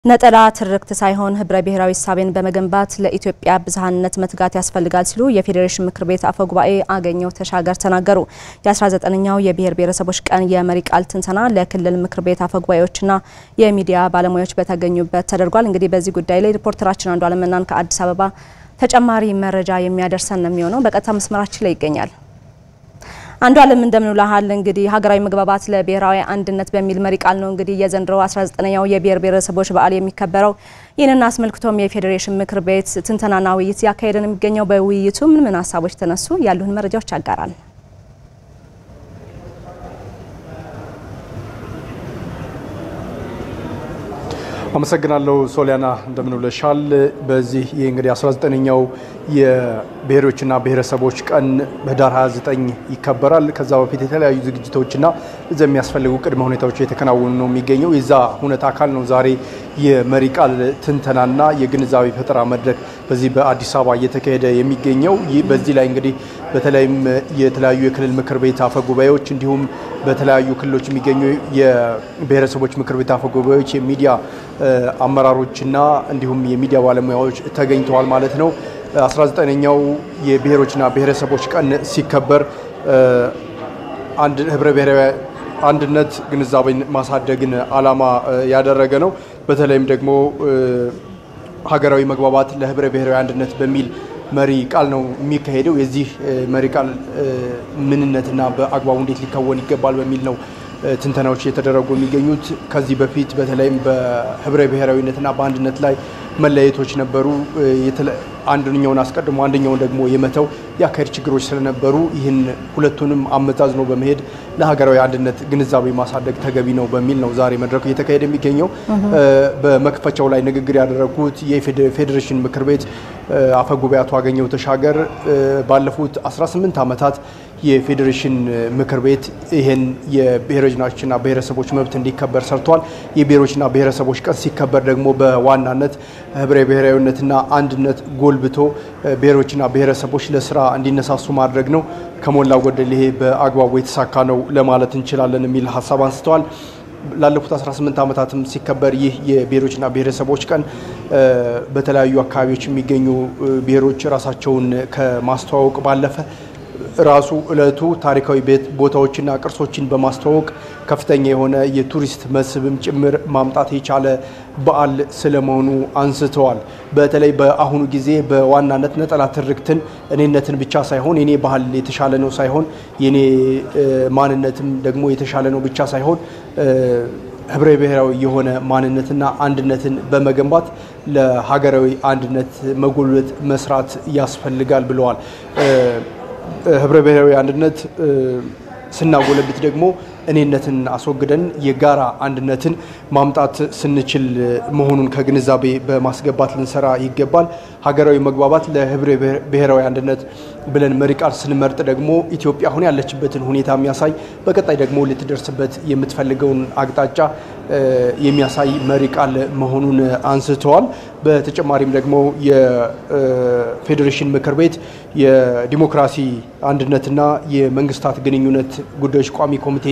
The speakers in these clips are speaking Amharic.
ነጠላ ትርክት ሳይሆን ህብረ ብሔራዊ እሳቤን በመገንባት ለኢትዮጵያ ብዝሃነት መትጋት ያስፈልጋል ሲሉ የፌዴሬሽን ምክር ቤት አፈ ጉባኤ አገኘሁ ተሻገር ተናገሩ። የ19ኛው የብሔር ብሔረሰቦች ቀን የመሪ ቃል ትንተና ለክልል ምክር ቤት አፈ ጉባኤዎችና የሚዲያ ባለሙያዎች በተገኙበት ተደርጓል። እንግዲህ በዚህ ጉዳይ ላይ ሪፖርተራችን አንዱ አለምናን ከአዲስ አበባ ተጨማሪ መረጃ የሚያደርሰን ነው የሚሆነው። በቀጥታ መስመራችን ላይ ይገኛል። አንዱ አለም እንደምን ውለሃል? እንግዲህ ሀገራዊ መግባባት ለብሔራዊ አንድነት በሚል መሪ ቃል ነው እንግዲህ የዘንድሮ 19ኛው የብሔር ብሔረሰቦች በዓል የሚከበረው። ይህንን አስመልክቶም የፌዴሬሽን ምክር ቤት ትንተናና ውይይት ያካሄደ ነው የሚገኘው። በውይይቱ ምን ምን ሀሳቦች ተነሱ? ያሉን መረጃዎች ያጋራል። አመሰግናለሁ ሶሊያና፣ እንደምንውለሻል። በዚህ ይህ እንግዲህ 19ኛው የብሔሮችና ብሔረሰቦች ቀን ህዳር 29 ይከበራል። ከዛ በፊት የተለያዩ ዝግጅቶችና እዛ የሚያስፈልጉ ቅድመ ሁኔታዎች የተከናወኑ ነው የሚገኘው። የዛ ሁነት አካል ነው ዛሬ የመሪ ቃል ትንተናና የግንዛቤ ፈጠራ መድረክ በዚህ በአዲስ አበባ እየተካሄደ የሚገኘው። ይህ በዚህ ላይ እንግዲህ በተለይም የተለያዩ የክልል ምክር ቤት አፈ ጉባኤዎች እንዲሁም በተለያዩ ክልሎች የሚገኙ የብሔረሰቦች ምክር ቤት አፈ ጉባኤዎች የሚዲያ አመራሮችና እንዲሁም የሚዲያ ባለሙያዎች ተገኝተዋል ማለት ነው። 19ኛው የብሔሮችና ብሔረሰቦች ቀን ሲከበር አንድ ህብረ ብሔራዊ አንድነት ግንዛቤን ማሳደግን ዓላማ ያደረገ ነው። በተለይም ደግሞ ሀገራዊ መግባባት ለህብረ ብሔራዊ አንድነት በሚል መሪ ቃል ነው የሚካሄደው። የዚህ መሪ ቃል ምንነትና በአግባቡ እንዴት ሊከወን ይገባል በሚል ነው ትንተናዎች እየተደረጉ የሚገኙት። ከዚህ በፊት በተለይም በህብረ ብሔራዊነትና በአንድነት ላይ መለያየቶች ነበሩ። አንደኛውን አስቀድሞ አንደኛውን ደግሞ የመተው የአካሄድ ችግሮች ስለነበሩ ይህን ሁለቱንም አመዛዝኖ በመሄድ ለሀገራዊ አንድነት ግንዛቤ ማሳደግ ተገቢ ነው በሚል ነው ዛሬ መድረኩ እየተካሄደ የሚገኘው። በመክፈቻው ላይ ንግግር ያደረጉት የፌዴሬሽን ምክር ቤት አፈ ጉባኤ አቶ አገኘሁ ተሻገር ባለፉት 18 ዓመታት የፌዴሬሽን ምክር ቤት ይህን የብሔሮችና ብሔረሰቦች መብት እንዲከበር ሰርቷል። የብሔሮችና ብሔረሰቦች ቀን ሲከበር ደግሞ በዋናነት ህብረ ብሔራዊነትና አንድነት ጎልብቶ ብሔሮችና ብሔረሰቦች ለስራ እንዲነሳሱ ማድረግ ነው። ከሞላ ጎደል ይሄ በአግባቡ የተሳካ ነው ለማለት እንችላለን የሚል ሀሳብ አንስተዋል። ላለፉት 18 ዓመታትም ሲከበር ይህ የብሔሮችና ብሔረሰቦች ቀን በተለያዩ አካባቢዎች የሚገኙ ብሔሮች ራሳቸውን ከማስተዋወቅ ባለፈ ራሱ እለቱ ታሪካዊ ቦታዎችና ቅርሶችን በማስተዋወቅ ከፍተኛ የሆነ የቱሪስት መስህብም ጭምር ማምጣት የቻለ በዓል ስለመሆኑ አንስተዋል። በተለይ በአሁኑ ጊዜ በዋናነት ነጠላ ትርክትን እኔነትን ብቻ ሳይሆን የኔ ባህል የተሻለ ነው ሳይሆን የኔ ማንነትም ደግሞ የተሻለ ነው ብቻ ሳይሆን ህብረ ብሔራዊ የሆነ ማንነትና አንድነትን በመገንባት ለሀገራዊ አንድነት መጎልበት መስራት ያስፈልጋል ብለዋል። ህብረ ብሔራዊ አንድነት ስናጎለብት ደግሞ እኔነትን አስወግደን የጋራ አንድነትን ማምጣት ስንችል መሆኑን ከግንዛቤ በማስገባት ልንሰራ ይገባል። ሀገራዊ መግባባት ለህብረ ብሔራዊ አንድነት ብለን መሪ ቃል ስንመርጥ ደግሞ ኢትዮጵያ አሁን ያለችበትን ሁኔታ የሚያሳይ በቀጣይ ደግሞ ልትደርስበት የምትፈልገውን አቅጣጫ የሚያሳይ መሪ ቃል መሆኑን አንስተዋል። በተጨማሪም ደግሞ የፌዴሬሽን ምክር ቤት የዲሞክራሲ አንድነትና የመንግስታት ግንኙነት ጉዳዮች ቋሚ ኮሚቴ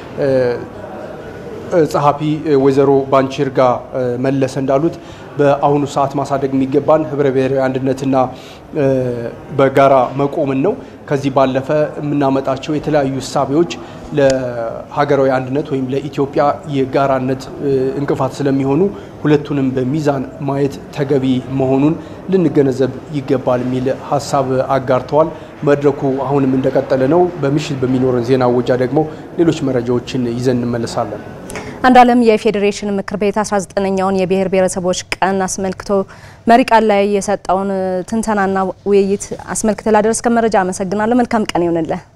ጸሐፊ ወይዘሮ ባንቺርጋ መለሰ እንዳሉት በአሁኑ ሰዓት ማሳደግ የሚገባን ህብረ ብሔራዊ አንድነትና በጋራ መቆምን ነው። ከዚህ ባለፈ የምናመጣቸው የተለያዩ እሳቤዎች ለሀገራዊ አንድነት ወይም ለኢትዮጵያ የጋራነት እንቅፋት ስለሚሆኑ ሁለቱንም በሚዛን ማየት ተገቢ መሆኑን ልንገነዘብ ይገባል የሚል ሀሳብ አጋርተዋል። መድረኩ አሁንም እንደቀጠለ ነው። በምሽት በሚኖረን ዜና ወጃ ደግሞ ሌሎች መረጃዎችን ይዘን እንመለሳለን። አንዱ አለም የፌዴሬሽን ምክር ቤት 19ኛውን የብሔር ብሔረሰቦች ቀን አስመልክቶ መሪ ቃል ላይ የሰጠውን ትንተናና ውይይት አስመልክተ ላደረስከ መረጃ አመሰግናለሁ። መልካም ቀን ይሆንልህ።